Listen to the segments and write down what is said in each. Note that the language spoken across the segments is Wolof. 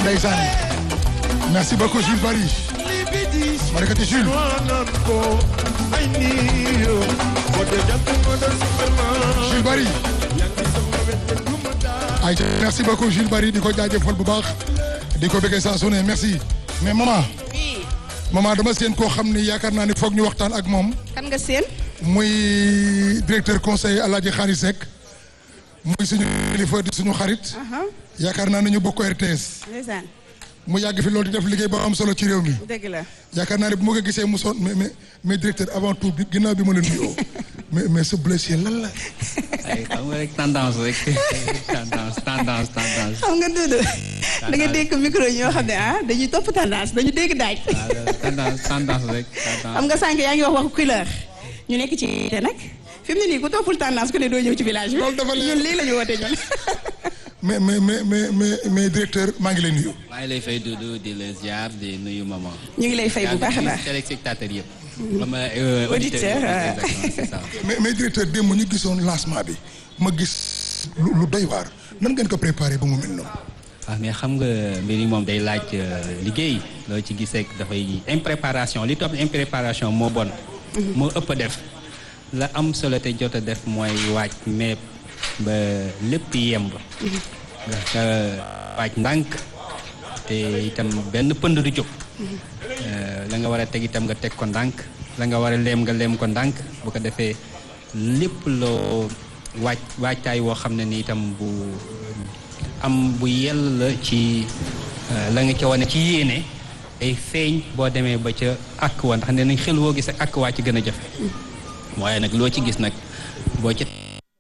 ndeysaan merci beaucoup Jules Barry Marekati Jules Jules Barry ay merci beaucoup Jules Barry di ko jaajëfal bu baax di ko bëggee saa su ne merci mais maman oui maman dama seen koo xam ni yaakaar naa ni foog ñu waxtaan ak moom kan nga seen muy directeur conseil Alaaji Xaari Seck muy suñu kilifa di suñu xarit yaakaar naa ne ñu bokk RTS ndeysaan mu yàgg fi loolu di def liggéey ba am solo ci réew mi dëgg la yaakaar naa ne bu ma ko gisee mu sonn mais mais mais directeur avant tout bi ginnaaw bi ma la nuyoo mais mais sa blessé lan la. ay xam nga rek tendance rek tendance tendance tendance. xam nga Doudou da nga dégg micro ñoo xam ne ah dañuy topp tendance dañu dégg daaj waaw tendance tendance rek. xam nga sànq yaa ngi wax waxu couleur ñu nekk ci te nag fi mu ne nii ku toppul tendance ku ne doo ñëw ci village bi Loolu dafa leer. ñun lii la ñu woote ñun mais mais mais mais mais mais directeur maa ngi lay nuyu. maa ngi lay fay Doudou di la ziar di nuyu maman. ñu ngi lay fay bu baax a baax téléspectateur yëpp. comme Auditeur, ah. c'est ça. mais mais directeur démb ñu gisoon lancement bi ma gis lu lu doy waar nan ngeen ko préparé ba mu mel noonu. waaw mais xam nga mbir yi moom day laaj euh, liggéey loo ci gis rek dafay impréparation li topp impréparation moo bon. moo ëpp a def la am solo te jot a def mooy waaj mais ba lépp yemb. nga waaj ndànk te itam benn pënd du jóg. Euh, la nga war a teg itam nga teg ko ndànk la nga war a leem nga leem ko ndànk bu ko defee lépp loo waaj waajtaay woo xam ne ni itam bu am bu yell la ci euh, la nga ca wane ci yéene ay feeñ boo demee ba ca àkk wa ndax ne nañ xel woo gis ak àkk waa ci gën a jafe waaye nag loo ci gis nag boo ca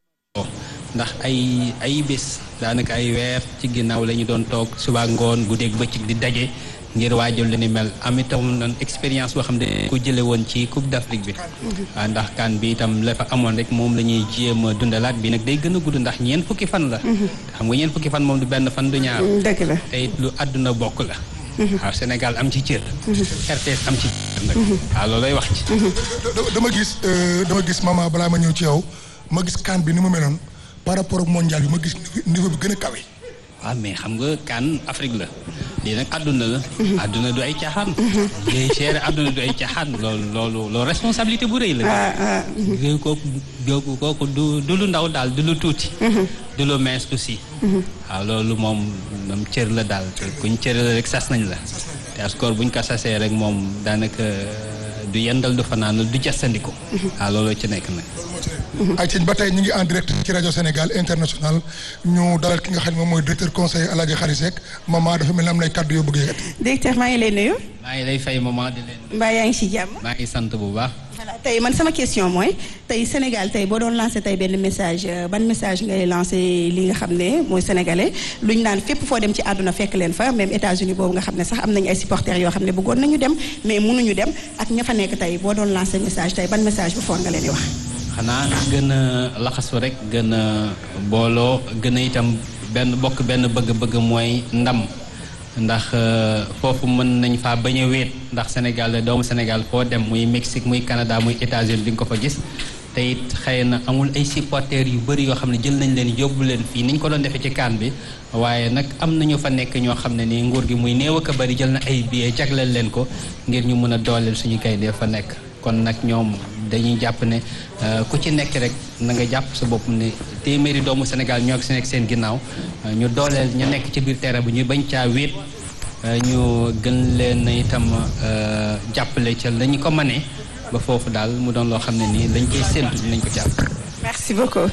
ndax ay ay bés daanaka ay weer ci ginnaaw la ñu doon toog suba ngoon guddeeg bëccëg di daje ngir waajal lu ni mel am itam noonu expérience boo xam ne ko jële woon ci Coupe d'Afrique bi waaw ndax kan bi itam la fa amoon rek moom la ñuy jéem a dundalaat bi nag day gën a gudd ndax ñeent fukki fan la xam nga ñeent fukki fan moom du benn fan du ñaar dëgg la te it lu àdduna bokk la waaw Sénégal am ci cër RTS am ci cër nag waaw loolay wax ci da- dama gis euh, dama gis maman balaa ma ñëw ci yow ma gis kan bi ni mu meloon par rapport ak mondial bi ma gis niveau bi gën a kawe. waaw mais xam nga kan Afrique la lii nag àdduna la àdduna du ay caaxaan ngay gérer àdduna du ay caaxaan loolu loolu loolu responsabilité bu rëy la yooyu kooku kooku kooku du du lu ndaw daal du lu tuuti du lu mees aussi waaw loolu moom moom cër la daal te kuñ cër la rek sas nañ la te askor buñ ko sasee rek moom daanaka du yendal du fanaanal du jasandiku waaw looloo ci nekk nag ay ci ba tey ñu ngi en direct ci rajo Sénégal international ñu dalal ki nga xam ne moom mooy directeur conseil Alaaji Xaari Seck maman dafa mel ni am nay kàddu yoo bëgg a yëkkati. directeur maa ngi lay nuyu maa ngi lay fay moment di leen mbaa yaa ngi ci jàmm maa ngi sant bu baax voilà tey man sama question mooy tey Sénégal tey boo doon lancé tey benn message euh, ban message ngay lancé li nga xam ne mooy sénégalais lu ñu naan fépp foo dem ci àdduna fekk leen fa même États-Unis boobu nga xam ne sax am nañu ay supporters yoo xam ne bëggoon nañu dem mais mënuñu dem ak ña fa nekk tey boo doon lancé message tey ban message bu foor nga leen di wax. xanaa gën a laxasu rek gën a booloo gën a itam benn bokk benn bëgg-bëgg mooy ndam ndax euh, foofu mën nañ faa bañ a wéet ndax Sénégal doomu Sénégal foo dem muy Mexique muy Canada muy États-Unis di nga ko fa gis te it xëy na amul ay supporters yu bëri yoo xam ne jël nañ leen yóbbu leen fii ni ñu ko doon defee ci kaan bi waaye nag am na ñu fa nekk ñoo xam ne nii nguur gi muy néew ak a bëri jël na ay billets jagleel leen ko ngir ñu mën a dooleel suñu gaynde fa nekk kon nag ñoom dañuy jàpp ne euh, ku ci nekk rek na nga jàpp sa bopp ne téeméeri doomu Sénégal ñoo si nekk seen ginnaaw euh, ñu dooleel ñu nekk ci biir terrain bi ñu bañ caa wéet euh, ñu gën leen itam euh, jàppale ca la ñu ko mënee ba foofu daal mu doon loo xam ne nii lañ koy séntu dinañ ko jàpp. merci beaucoup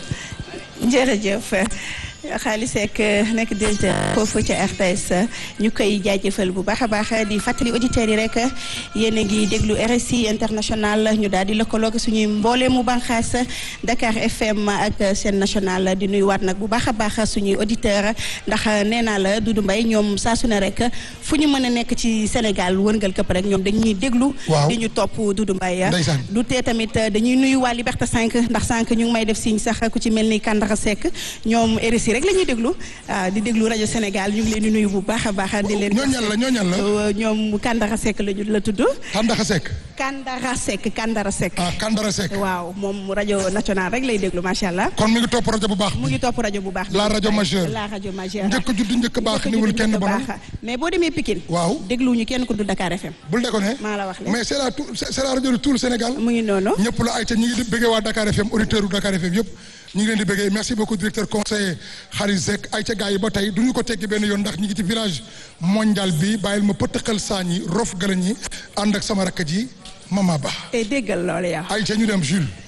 jërëjëf Xaali Seck nekk directeur foofu ca RTS ñu koy jaajëfal bu baax a baax di fàttali auditeurs yi rek yéen a ngi déglu RSI international ñu daal di lëkkaloog suñuy mbooleemu bànqaas Dakar FM ak seen national di nuyuwaat nag bu baax a baax suñuy auditeurs ndax nee naa la Doudou Mbaye ñoom saa su ne rek fu ñu mën a nekk ci Sénégal wërngal këpp rek ñoom dañuy déglu. Waaw. di ñu topp Doudou Mbaye. Ndeysaan. du tee tamit dañuy nuyu waa Liberté 5 ndax sànq ñu ngi may def signe sax ku ci mel ni Kandara Seck ñoom RSI RSI rek la ñuy déglu di déglu rajo Sénégal ñu ngi leen di nuyu bu baax a baax di leen. ñooñal la ñooñal la. ñoom Kandara Seck la la tudd. Kandara Seck. Kandara Seck Kandara Seck. ah Kandara Seck. waaw moom rajo national rek lay déglu macha allah. kon mi ngi topp rajo bu baax. mu ngi topp rajo bu baax. la rajo majeure la rajo majeure. njëkk judd njëkk baax niwul kenn bonul mais boo demee Pikine. waaw dégluwuñu kenn ku du Dakar FM. bul déconné. maa la wax mais c'est la tout c'est la rajo de tout le Sénégal. mu ngi noonu. ñëpp la ay ca ñu ngi di bëggee waa Dakar FM auditeurs u Dakar FM yëpp ñu ngi leen di bëggee merci beaucoup directeur conseiller Xaris Seck ay ca gars yi ba tey du ñu ko teggi benn yoon ndax ñu ngi ci village mondial bi bàyyil ma pëtëxal saañi rof galañ yi ànd ak sama rakk ji Mama Ba. te déggal loolu yow. ay ca ñu dem Jules.